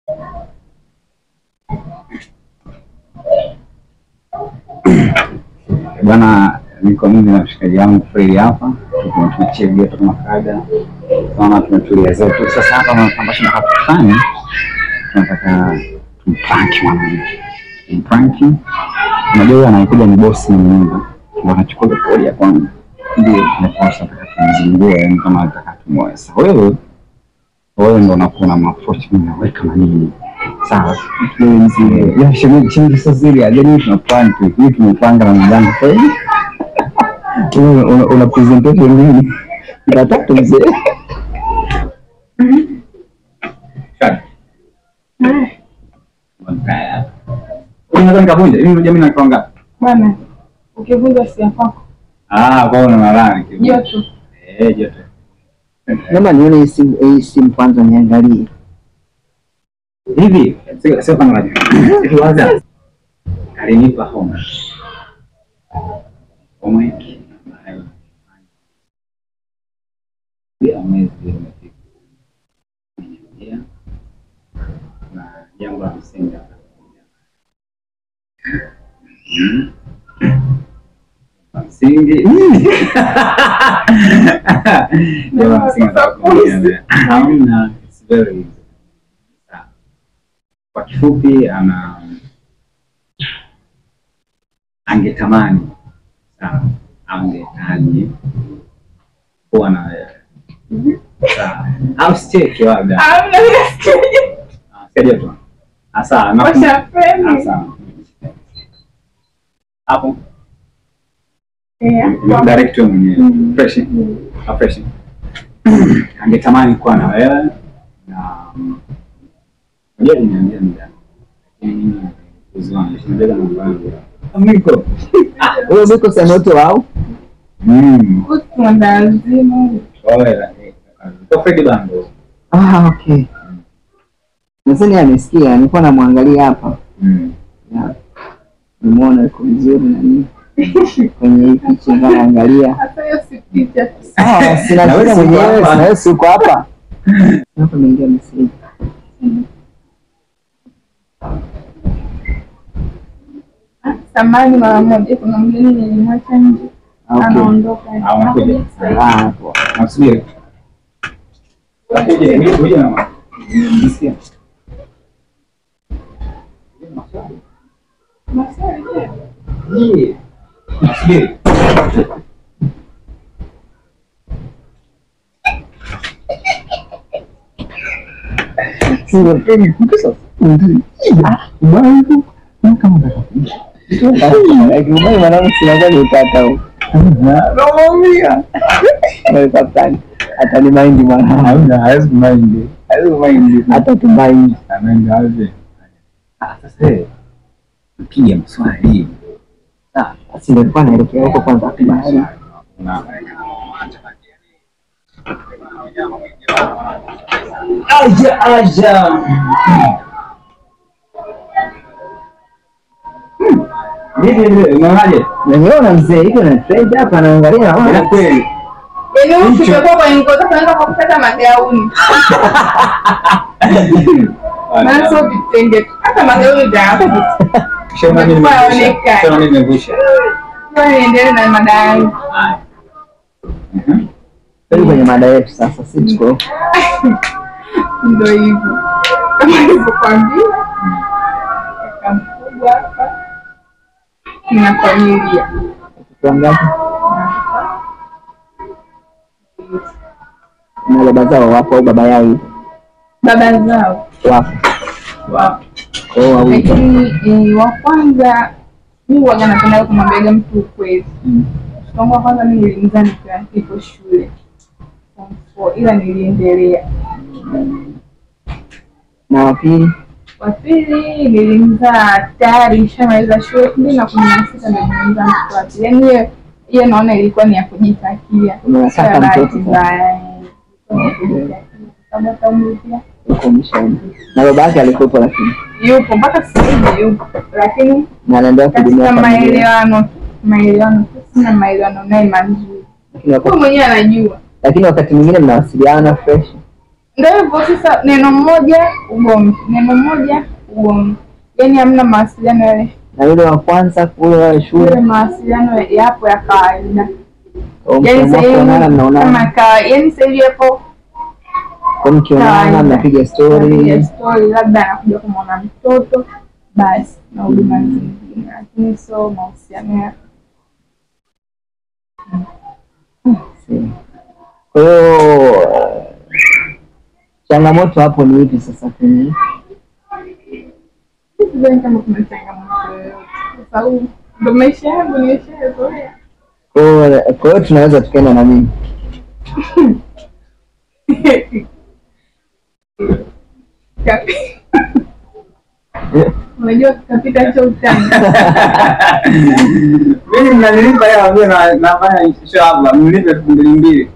Bwana, niko mimi na mshikaji wangu Fredi hapa, tuko tunachia joto kama kawaida, tunaona tumetulia zetu. Sasa hapa ambacho nataka kufanya, tunataka tumpranki mwanamke, tumpranki. Unajua huyo anakuja ni bosi wa nyumba, ndio anachukua kodi ya kwanza, ndio naposa nataka tumzingue, yani kama nataka tumoe. Sasa wewe wewe ndo unakuwa na mafochi, mimi naweka manini sawa ya shemeji changi sasa zile yani tuna plan tu hii tumepanga na mjango sasa hivi una, una, una presentation nini nataka mzee unaweza nikavunja hivi unajua mimi nakuwa ngapi Bwana, ukivunja sia kwako ah kwa hiyo unalala joto. eh joto Naomba nione hii simu hii simu kwanza niangalie. hivi sio sio kama unajua hivi waza alinipa homa homa hiki ya mwezi umefika Nimeingia. na jambo la msingi hapa. Mm. La msingi jambo la msingi nataka kuongea. hamna it's very easy Sawa. kwa kifupi ana angetamani sawa angehitaji kuwa na wewe sawa au sicheke labda Hamna Ah, saidia tu Ah, sawa na- washapeni. Ah, sawa hapo Eh, direct wewe mwenyewe Mm. fresh Ah, fresh angetamani kuwa na wewe na unajua niambia muda lakini mimi uziwana shinabeba mambo yangu miko Wewe biko sanoto wao? mm kutu lazima. Oya, eh, kwa Fredi Bando. Ah, okay. Nadhani amesikia, nilikuwa namwangalia hapa. Mm. Ya. Nimeona yuko vizuri na nini. Kwenye hii picha ndio naangalia. Hata hiyo si picha tu. Ah, sina Na wewe shida si uko mwenyewe, hapa. na wewe si uko hapa. Hapa nimeingia message. Ah, Samani mara moja, kuna mgeni nilimwacha nje, Ah, okay. anaondoka. Ah, unakuja. Anakuja sasa hivi. Ah, hapo. Nakusubiri. Uje, uje, uje na mama. Nisikia. Maswali, je? Ye. Nasubiri. Sio peni kuko sasa. Ah, bwana. Kama unataka. Akiumai mwanangu sinakuwa ni utata huu. Naumia. Wewe kaptani. Hata ni mind mwanangu. Hamna, hawezi kumind. Hawezi kumind. Hata tu mind. Ameenda wapi? Ah, sasa eh. Mpige maswali. Ah, basi nilikuwa naelekea huko kwanza bahari. Na Aja aja. Vipi vile, unaonaje? Nimeona mzee hivi na trend hapa anaangalia Ila naona kweli. Yaani huyu tumekuwa kwenye ngozi, tunaenda kwa kupata magauni. Maana sio vitenge tu, hata magauni vya hapa. Kishaona mimi nimevusha. Haonekani. Kishaona mimi nimevusha. Ngoja niendelee na mada yangu. Haya. Mhm. Twende kwenye mada yetu sasa, si tuko Ndio hivyo kama nilivyokwambia, kaka mkubwa hapa na familia watoto wangapi? Na baba zao wapo au baba yao yupo? baba zao Wapo. wapo, Kwa hiyo wawili. lakini eh, wa kwanza mi waga napenda kumwambiaga mtu ukweli. Mm. Mtoto wangu wa kwanza mi nilimzaa nikiwa nipo shule form four, ila niliendelea. Na wa pili Wa pili nilimzaa tayari nishamaliza shule elfu mbili na kumi na sita ndo nilimzaa mtoto wa pili. Yaani hiyo hiyo naona ilikuwa ni ya kujitakia, Unataka sio ya bahati mtoto sasa? mbaya. eh. Ilikuwa ni ya kujitakia. Sababu hata umri pia yuko mshauri. Na baba yake alikuwepo lakini yupo mpaka sasa hivi yupo, lakini na anaendelea kuhudumia katika familia. maelewano maelewano sina maelewano naye mazuri, Lakini huyu wakati, mwenyewe anajua. lakini wakati mwingine mnawasiliana fresh. ndio hivyo sasa, neno moja ugomvi, neno moja ugomvi, yaani hamna mawasiliano yale na yule wa kwanza kule wa yale shule mawasiliano yapo ya kawaida, au yaani mkiamua sasa hivi kuonana kama mnaonana kawa- yaani sasa hivi hapo kwa mkionana kawaida. mnapiga Napiga story story, labda anakuja kumwona mtoto basi na huduma zingine, lakini sio mahusiano ya Si. Kwa hiyo eh, changamoto hapo ni ipi sasa kwenye sidhani kama kuna changamoto yoyote, kwa sababu ndo maisha yangu nimeshayazoea. kwa hiyo kwa hiyo tunaweza tukaenda na mimi Kapi- Unajua kapita cho utani Mimi mnanilipa hela mimi na nafanya show hapa, mnilipe elfu mbili mbili.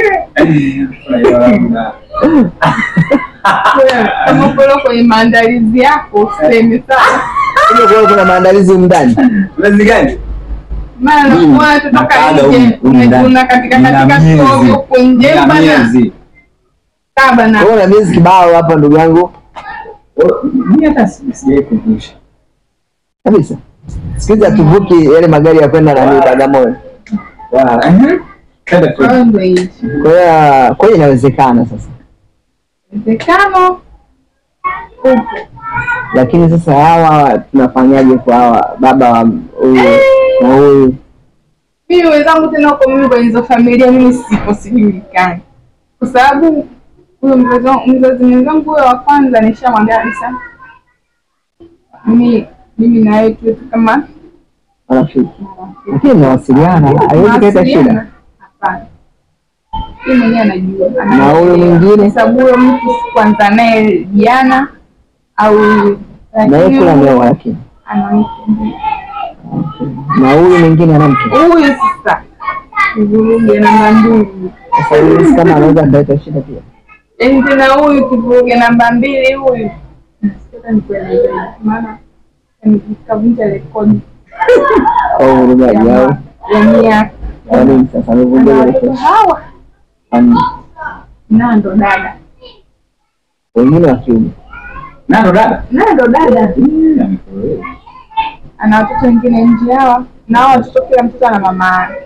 kama uko kwenye maandalizi yako useme sana, Hiyo kwa hiyo kuna maandalizi humu ndani Mwezi gani? maana Mimi unaona tutoka nakaga nje humu- humu ndani. unajuna katika Nina katika miezi. soko huko nje Nina bana miezi. kaba na Kwa hiyo na miezi kibao hapa ndugu yangu Oh, Mimi hata si- sijawahi kumbusha. kabisa siku hizi hatuvuki yale magari ya kwenda nani Wow. Bagamoyo Wa- ehe. Kwenda tu. Kwa hiyo ndio hicho kwa hiyo kwa hiyo inawezekana sasa uwezekano upo lakini sasa hawa tunafanyaje kwa hawa baba wa huyu na huyu mimi wenzangu tena huko mimi kwenye hizo familia mimi sipo sijulikani kwa sababu huyo mzazi wangu- mzazi mwenzangu huyo wa kwanza nishamwambia kabisa mimi mimi na wewe tuwe tu kama marafiki lakini mnawasiliana haiwezi kuleta shida Mawasiliano? Hapana. Yeye mwenyewe anajua. Na huyo mwingine? Kwa sababu huyo mtu kwanza naye jana au na yeye kula lakini ameoa lakini ana mke ndiyo. na huyu mwingine ana mke Huyu sasa kivuruge namba mbili. sasa huyu si kama anaweza kuleta shida pia Yaani tena huyu kivuruge namba mbili huyu. Sasa nikueleze maana nikavunja rekodi au urugaji ya au ma- ya miaka. au nini sasa Ana amevunja ile watoto kesho hawa na ndo dada wengine wa kiume Na ndo dada. na ndo dada Mm, amefurahi. ana watoto wengine nje hawa na hao watoto kila mtoto ana mama yake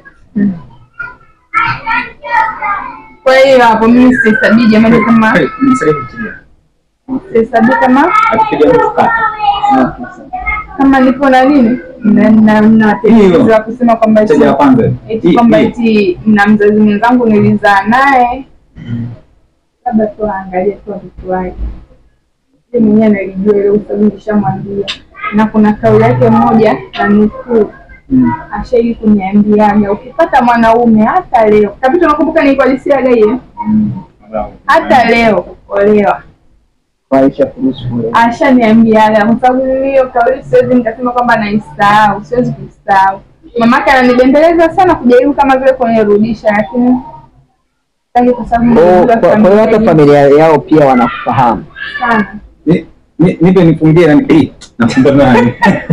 kwa hiyo hapo mimi sihesabii jamani kama Hey, nisaidie kutia. sihesabii kama Akipiga mtu kata. kama nipo na nini na na na tatizo la kusema kwamba eti Mteja wa kwanza. eti Hii- kwamba hii. eti na mzazi mwenzangu nilizaa naye labda tu aangalie tu watoto wake yeye mwenyewe analijua ile usabu nishamwambia na kuna kauli yake moja na nukuu Mm. ashai kuniambiaga ukipata mwanaume hata leo kabisa nakumbuka nilikualisiaga hiyo Mm. Bravo. hata leo olewa waisha kuruhusu kule ashaniambiaga kwa sababu mimi hiyo kauli siwezi nikasema kwamba naisahau siwezi kuisahau mamake ananibembeleza sana kujaribu kama vile kunirudisha lakini sitaki kwa sababu Kwa- nimejua kwa kwa hiyo hata familia familia yao pia wanakufahamu sana Ni- ni- Nipe nifungie nani? Eh, nafunga nani?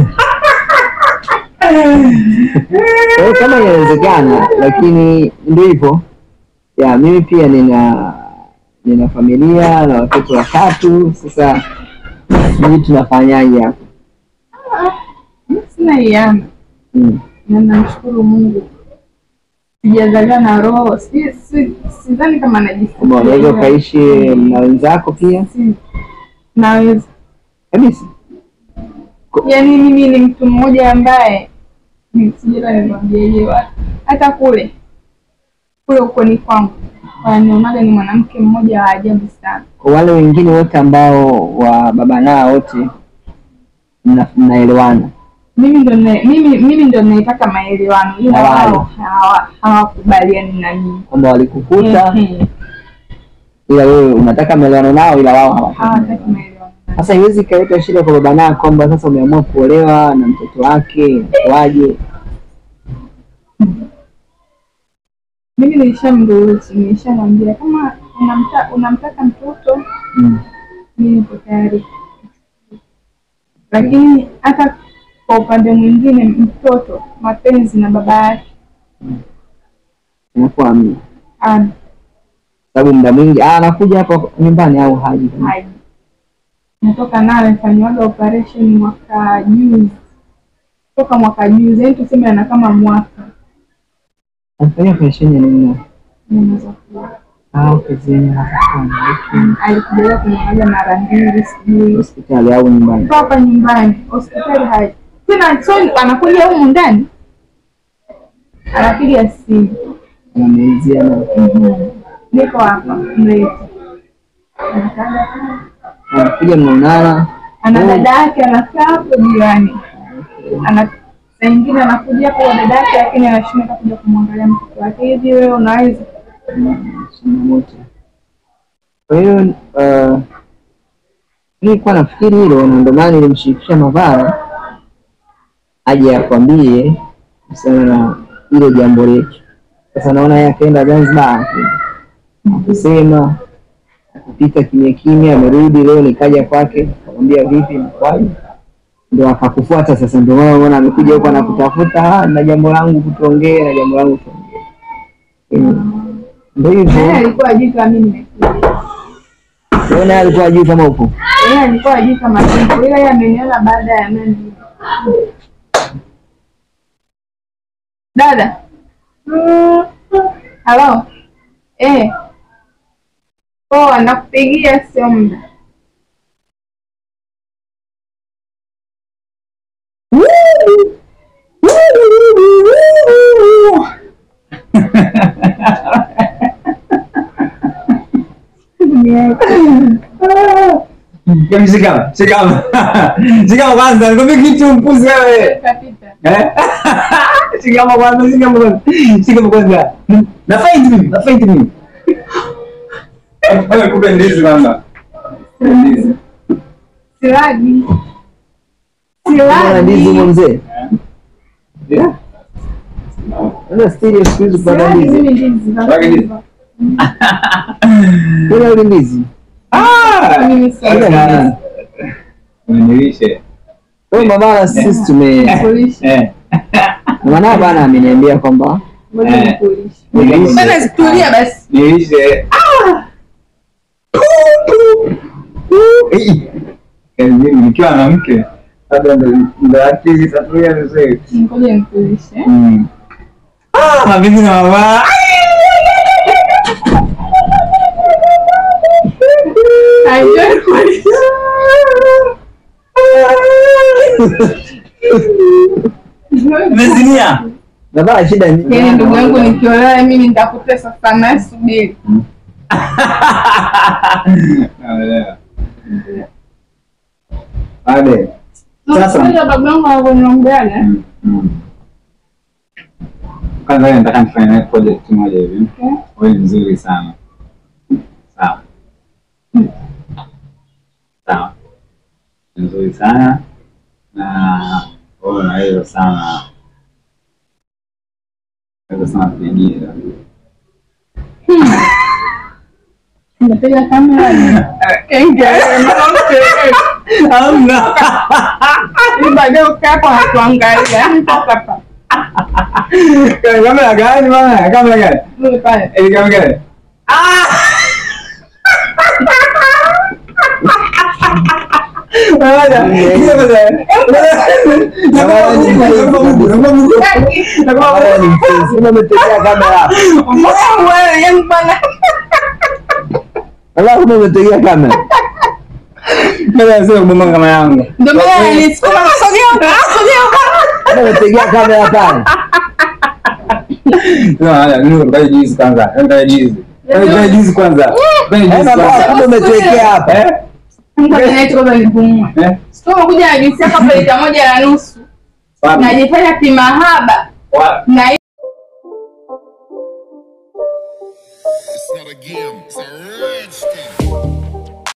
Kwa hiyo kama inawezekana, lakini ndio hivyo ya mimi pia nina nina familia na watoto watatu. Sasa sijui tunafanyaje hapo. Mimi sina iana Mm. na namshukuru Mungu sijazaliwa na roho si, si, sidhani kama Kwamba unaweza najisikia ukaishi na wenzako pia Si- naweza kabisa. yaani mimi ni mtu mmoja ambaye ni- sijui hata nikwambieje watu hata kule kule ukoni kwangu wanionaga ni mwanamke mmoja wa ajabu sana Kwa wale wengine wote ambao wa baba nao wote mna- mnaelewana, mimi ndo na- mimi mimi ndo naitaka maelewano ila Na wale. wao hawa- hawakubaliani na mimi kwamba walikukuta, Ehe, ila wewe unataka maelewano nao, ila wao hawataki. hawataki maelewano. maelewano Sasa iwezi ikaleta shida kwa baba nao kwamba sasa umeamua kuolewa na mtoto wake, waje mimi nilishamruhusu nilishamwambia kama unamta, unamtaka mtoto mm. mimi nipo tayari lakini hata kwa upande mwingine mtoto mapenzi na baba yake inakuwa amna. ana sababu muda mwingi ah, anakuja hapa nyumbani au haji haji natoka naye amefanyiwaga operation mwaka juzi toka mwaka juzi yani tuseme ana kama mwaka anafanyia operesheni ya nini Unaweza kuwa. ah, okay, zenye hapana, okay. alikujaga kumwangalia mara mbili sijui hospitali au nyumbani Kwa hapa nyumbani hospitali haji tena so anakuja humu ndani anapiga simu anamuulizia na Mhm. niko hapa mlete Anakaga pale. anakuja mnaonana ana dada yake anakaa hapo jirani ana saa ingine anakuja hapo kwa dada yake lakini anashinda kuja kumwangalia mtoto wake hivi wewe unaweza changamoto. Kwa hiyo uh, nilikuwa nafikiri hilo, na ndio maana nilimshirikisha Mavara aje akwambie kuhusiana na hilo jambo letu. Sasa naona yeye akaenda Zanzibar akusema akupita kimya kimya, amerudi leo, nikaja kwake akamwambia vipi, nakwaje, ndo akakufuata sasa. Ndio maana unaona amekuja huko anakutafuta, "Ah, na jambo langu kutuongee, na jambo langu tuongee. Eh, Ndio yeye hivyo. alikuwa ajui kama mimi nimekuja Wewe naye alikuwa ajui kama upo. yeye alikuwa ajui kama nipo ila yeye ameniona baada ya nani dada halo eh poa nakupigia sio muda Hebu Shikama, shikama. Shikama kwanza, nikwambie kitu mpuzi wewe. kapita Eh? Shikama kwanza, shikama kwanza. Shikama kwanza. Na faint mimi, na faint mimi. Wewe kupe ndizi mama. Ndizi. silagi Unaona ndizi humo silagi mzee? Yeah. Sasa stereo siku hizi kupata silagi ndizi. mimi ndizi za Silagi ndizi. kuiva. Kuna ule ndizi. Ah! Mimi silagi. Sasa unilishe. Kwa hiyo mama na sisi tume Kulisha. Eh. maana bana ameniambia kwamba Ngoja Eh. nikulishe. Nilishe. Bana situlia basi Nilishe. Ah! Eh. Kazi nikiwa na mke. Labda ndo ndo akili tatulia vizuri. ngoja nikulishe Mm. Ah, mapenzi na mama. Haijai kulisha Umezinia? baba shida ni Yaani ndugu yangu nikiolewa mimi nitakutesa sana subiri Naelewa. Ade. Sasa. Unajua baba yangu anavyoniongeaga Mm. Kwanza wewe nataka nifanye nawe project moja hivi. Okay. Wewe ni mzuri sana. Sawa. Sawa. Ni Nzuri sana na wewe unaweza sana unaweza sana kuigiza. Unapiga kamera kenge Hamna. Ili baadaye ukae hapo natuangalia hapa Kamera gani bwana? Kamera gani? Yule pale Eh, kamera gani? Baba ni mpenzi. Kama umetegea kamera hapo. wewe yani bana Baba kama umetegea kamera. kama yangu ndio maana nilisukuma sogea sogea Kama umetegea kamera pale. juzi kwanza juzi kwanza Eh, baba kama umetegea hapa. Eh? ngoja niache kwanza nipumue Eh? sio kuja na juisi yako hapa lita moja na nusu Wapi? najifanya kimahaba Wapi? na It's not a game, it's a rich